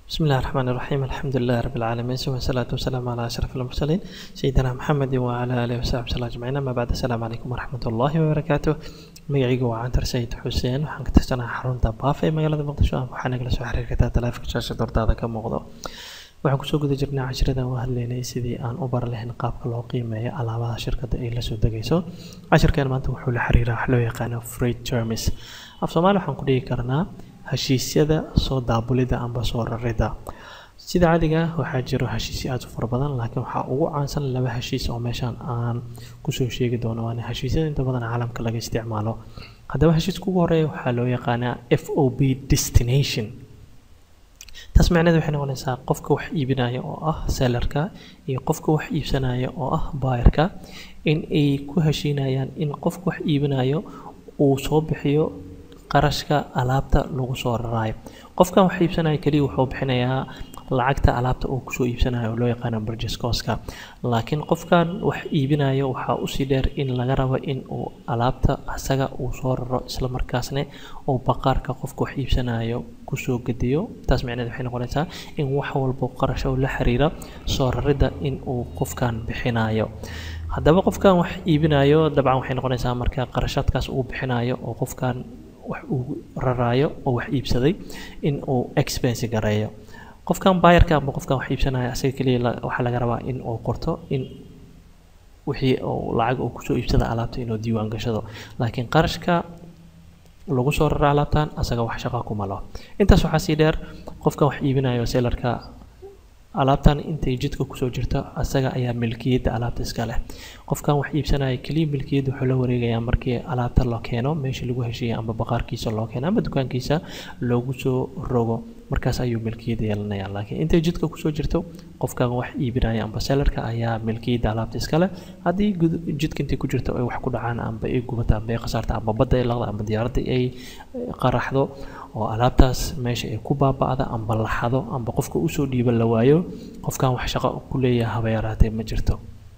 بسم الله الرحمن الرحيم الحمد لله رب العالمين ثم الصلاة والسلام على أشرف المرسلين سيدنا محمد وعلى آله وصحبه وسلم أجمعين أما بعد السلام عليكم ورحمة الله وبركاته magacaygu waa cantar sayid xuseen waxaan ka tirsanahay xarunta baaf ee magaalada muqdisho waxaa nagala soo xiriir kartaa taleefanka shaashada hortaada ka muuqdo waxaan kusoo guda jirnay cashiradan u hadlaynay sidii aan u bar lahayn qaabka loo qiimeeyo alaabaha shirkadda ay lasoo degayso cashirkan maanta wuxuu la xiriiraa wax loo yaqaano freight termis af soomaali waxaan ku dhigi karnaa heshiisyada soo daabulida amba soo rarida sida caadiga waxaa jiro heshiisyo aad u fara badan laakiin waxaa ugu caansan laba heshiis oo meeshaan aan kusoo sheegi doono waana heshiisyada inta badan caalamka laga isticmaalo haddaba heshiiska ugu horeeya waxaa loo yaqaanaa f o b destination taas macnaheed waxay noqonaysaa qofka wax iibinaya oo ah sellerka iyo qofka wax iibsanaya oo ah buyerka in ay ku heshiinayaan in qofka wax iibinayo uu soo bixiyo qarashka alaabta lagu soo raraayo qofkan wax iibsanaya keliya wuxuu bixinayaa lacagta alaabta uu kusoo iibsanayo oo loo yaqaano burgess coska laakiin qofkan wax iibinayo waxaa usii dheer in laga rabo in uu alaabta asaga uu soo raro isla markaasna uu baqaarka qofka wax iibsanayo kusoo gediyo taas macnaheed waxay noqonaysaa in wax walba qarash oo la xiriira soo raridda in uu qofkan bixinayo haddaba qofkan wax iibinayo dabcan waxay noqonaysaa marka qarashaadkaas uu bixinayo oo qofkan wax uu raraayo oo wax iibsaday in uu expense gareeyo qofkan bayarka amba qofkan wax iibsanaya asaga keliya waxaa laga rabaa in uu qorto in wixii uu lacag uu kusoo iibsada alaabta inuu diiwaan gashado laakiin qarashka lagu soo rara alaabtan asaga wax shaqa kuma laho intaas waxaa sii dheer qofkan wax iibinayo sellarka alaabtan intay jidka kusoo jirto asaga ayaa milkiyadda alaabta iska leh qofkan wax iibsanaya keliya milkiyadda wuxuu la wareegayaa markii alaabta loo keeno meesha lagu heshiiyay amba baqaarkiisa loo keeno amba dukaankiisa loogu soo rogo markaas ayuu milkiyadda yeelanaya laakiin intay jidka kusoo jirto qofkan wax iibinaya amba sellarka ayaa milkiyadda alaabta iska leh haddii jidka intay ku jirto ay wax ku dhacaan amba ay gubato amba ay khasaarto amba badda ay laqda amba diyaaradda ay qaraxdo oo alaabtaas meesha ay ku baaba'da amba la xado amba qofka usoo dhiiba la waayo qofkan wax shaqo ku leeyahay haba yaraatee ma jirto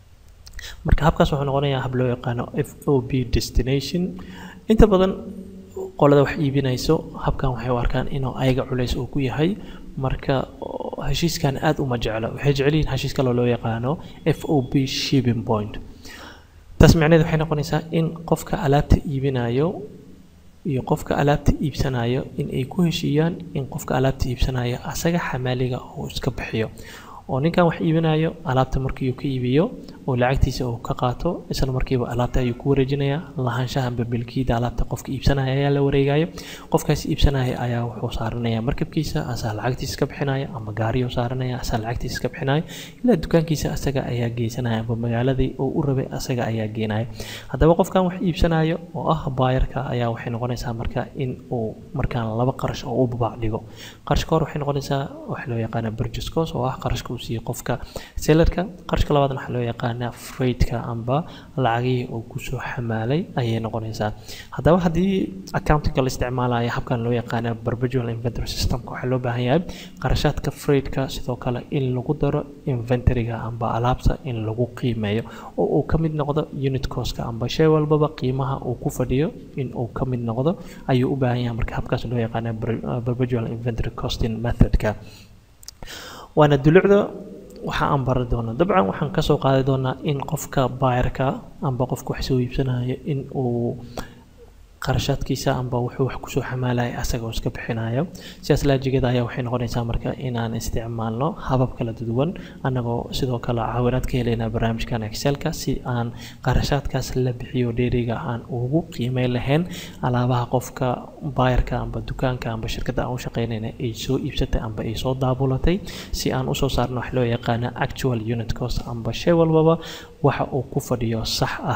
marka habkaas wuxuu noqonayaa hab loo yaqaano f o b destination inta badan qolada wax iibinayso habkan waxay u arkaan inuu ayaga culays uu ku yahay marka heshiiskan aad uma jeclo waxay jecel yihiin heshiis kaloo loo yaqaano f o b shipping point taas macnaheed waxay noqonaysaa in qofka alaabta iibinayo iyo qofka alaabta iibsanayo in ay ku heshiiyaan in qofka alaabta iibsanayo asaga xamaaliga uu iska bixiyo oo ninkan wax iibinayo alaabta markii uu ka iibiyo oo lacagtiisa uu ka qaato isla markiiba alaabta ayuu ku wareejinayaa lahaanshaha amba milkiyada alaabta qofka iibsanaya ayaa la wareegayo qofkaas iibsanaya ayaa wuxuu saaranaya markabkiisa asaa lacagtiisa iska bixinaya ama gaariyuu saaranaya asaa lacagtiisa iska bixinaya ilaa dukaankiisa asaga ayaa geysanaya amba magaaladii uu u rabay asaga ayaa geenaya haddaba qofkan wax iibsanayo oo ah baayarka ayaa waxay noqonaysaa marka in uu markaan laba qarash oo u babaac dhigo qarashka hore waxay noqonaysaa waxa loo yaqaana burgess cost oo ah qarashka uu siiyo qofka sellerka qarashka labaadna waxaa loo yaqaana freightka amba lacagihii uu kusoo xamaalay ayay noqonaysaa haddaba haddii accountinga la isticmaalayo habkan loo yaqaana perpetual inventory systemka waxaa loo baahan yahay qarashaadka freightka sidoo kale in lagu daro inventoryga amba alaabta in lagu qiimeeyo oo uu ka mid noqdo unit costka amba shay walbaba qiimaha uu ku fadhiyo in uu ka mid noqdo ayuu u baahan yahay marka habkaas loo yaqaana perpetual inventory costing methodka waana dulucda waxa aan bari doonaa dabcan waxaan kasoo qaadi doonaa in qofka bayarka amba qofka wax soo iibsanayo in uu qarashaadkiisa amba wuxuu wax kusoo xamaalaya asaga iska bixinayo sidaas laajigeeda ayaa waxay noqonaysaa marka inaan isticmaalno habab kala duwan annagoo sidoo kale caawinaad ka helaynaa barnaamijkan excelka si aan qarashaadkaas la bixiyo dheeriga aan ugu qiimey lahayn alaabaha qofka bayarka amba dukaanka amba shirkadda aan u shaqeynayna ay soo iibsatay amba ay soo daabulatay si aan usoo saarno wax loo yaqaana actual unit cost amba shay walbaba waxa uu ku fadhiyo sax ah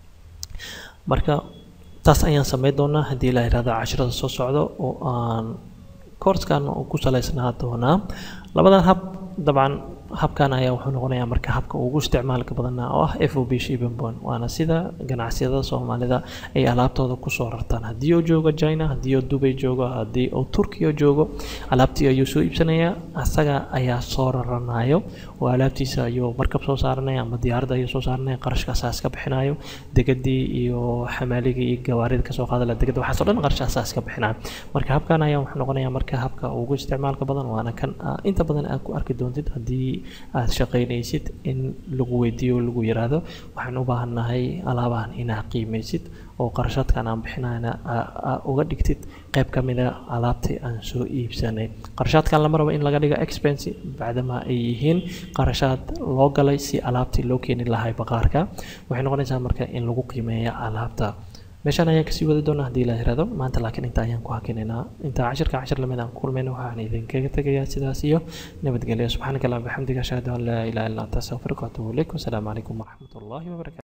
marka taas ayaan sameyn doonaa haddii la yihahdo cashirada soo socdo oo aan koorskan ku salaysnaa doonaa labadan hab dabcan habkan ayaa wuxuu noqonayaa marka habka ugu isticmaalka badana oo ah f o b shipping bond waana sida ganacsiyada soomaalida ay alaabtooda kusoo rartaan haddii uu joogo china haddii uu dubay joogo haddii uu turkiya joogo alaabtii ayuu soo iibsanayaa asaga ayaa soo raranayo oo alaabtiisa ayuu markab soo saaranaya ama diyaaradda ayuu soo saaranaya qarashkaasaa iska bixinayo degadii iyo xamaaligii iyo gawaarida kasoo qaadala degada waxaas oo dhan qarashkaasaa iska bixinayo marka habkan ayaa wuxuu noqonayaa marka habka ugu isticmaalka badan waana kan inta badan aad ku arki doontid haddii aad shaqaynaysid in lagu weydiiyo o lagu yiraahdo waxaan u baahannahay alaabahan inaad qiimaysid oo qarashaadkan aan bixinayna uga dhigtid qayb ka mida alaabtii aan soo iibsanay qarashaadkan lama rabo in laga dhigo expense bacdama ay yihiin qarashaad loo galay si alaabtii loo keeni lahay baqaarka waxay noqonaysaa marka in lagu qiimeeya alaabta meeshaan ayaan kasii wadi doonaa haddii la yirahdo maanta laakiin inta ayaan ku hakinaynaa inta cashirka cashir lamid aan kulmayna waxaan idinkaga tegayaa sidaas iyo nabadgelyo subxaanaka allah bixamdiga ashhadu an laa ilaha illa anta astaghfiruka wa atubu ilayk wasalaamu calaykum waraxmat ullahi wabarakatu